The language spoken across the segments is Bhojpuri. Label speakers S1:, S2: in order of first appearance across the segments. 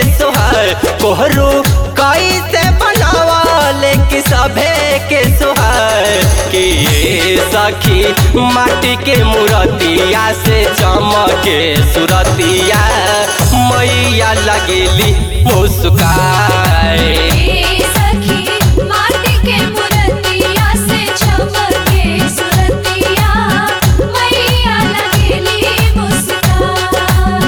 S1: सुहार कोहरू कैसे बनावा लेके सभे के सुहार कि ये सखी माटी के मूर्तिया से चमके सुरतिया मैया लगेली मुस्काए
S2: ए सखी माटी के मूर्तिया से चमके सुरतिया मैया लगेली मुस्कान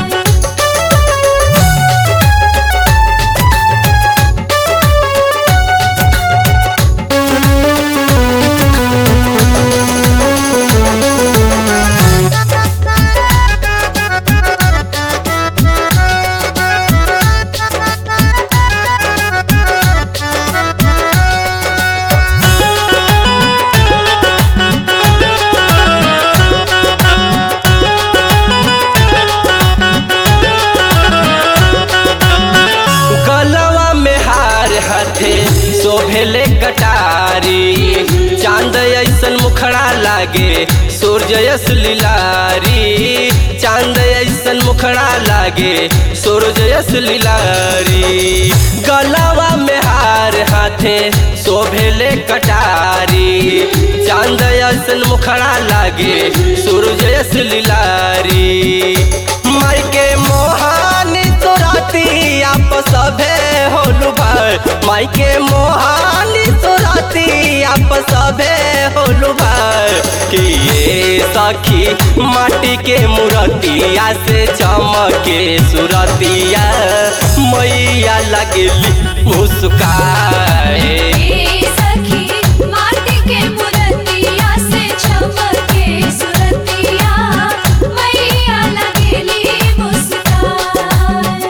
S1: गलवा में हार हथे शोभेले कटारी चांद ऐसन मुखड़ा लागे सूर्यस लीलारी चांद ऐसन मुखड़ा लागे सूर्यस लीलारी गलवा में हार हाथे शोभेले कटारी चांद ऐसन मुखड़ा लागे सूर्यस लीलारी माई के मोहानी तोराती आप सभे होलु भाई माई के मोहानी तोराती आप सभे होलु भाई कि ये सखी माटी के मूर्तिया से चमके सुरतिया मैया लगली मुस्काए
S2: ए सखी माटी के मूर्तिया से चमके सुरतिया मैया लगेली मुस्कान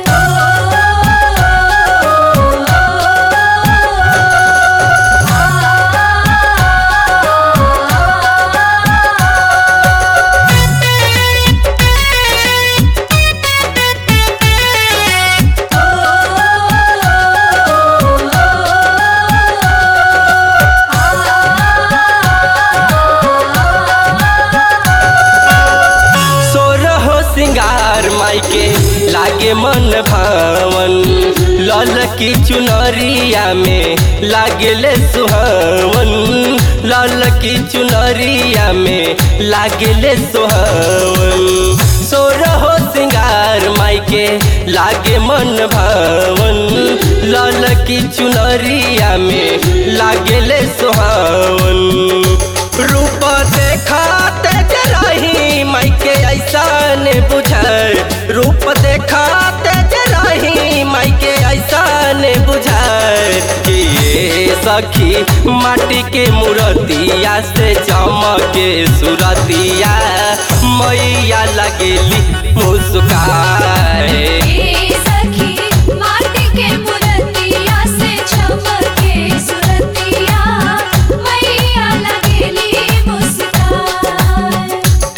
S1: सोरहो सिंगार माई के लागे मन भावन लल की चुनरिया में लागेले सुहावन लल की चुनरिया में लागेले सुहावन सोरहो सिंगार माई के लागे मन भावन लल की चुनरिया में लागेले सुहावन रूप देखाते रही माई के ऐसा ने बुझाए रूप देखाते रही माई के ऐसा ने बुझाए कि ये सखी माटी के मूर्तिया से चमके सुरतिया मैया लगेली मुस्काए
S2: ए सखी माटी के मूर्तिया से चमके सुरतिया मैया लगेली मुस्कान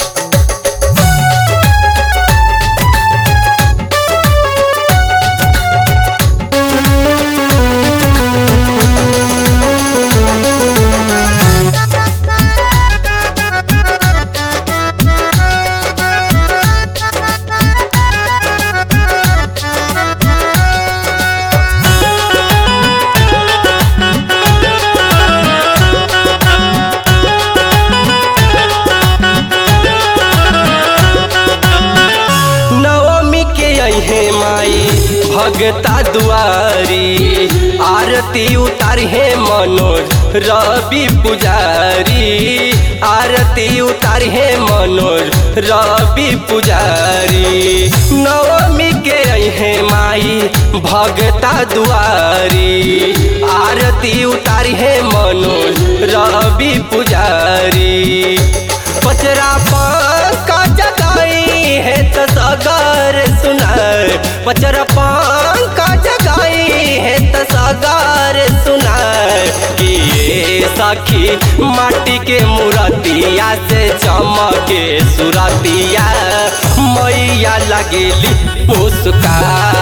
S1: नवमी के अहे माई भगता दुआरी आरती उतार हे मनोज रवि पुजारी आरती उतार हे मनोज रवि पुजारी नवमी के अहे माई भगता दुआरी आरती उतार हे मनोज रवि पुजारी पचरा पंका जगाई है तो सगर सुनाए पचरा पंका जगाई है तो सगर सुनाए कि ये सखी माटी के मूर्तिया से चमके सुरतिया मैया लगेली मुस्कान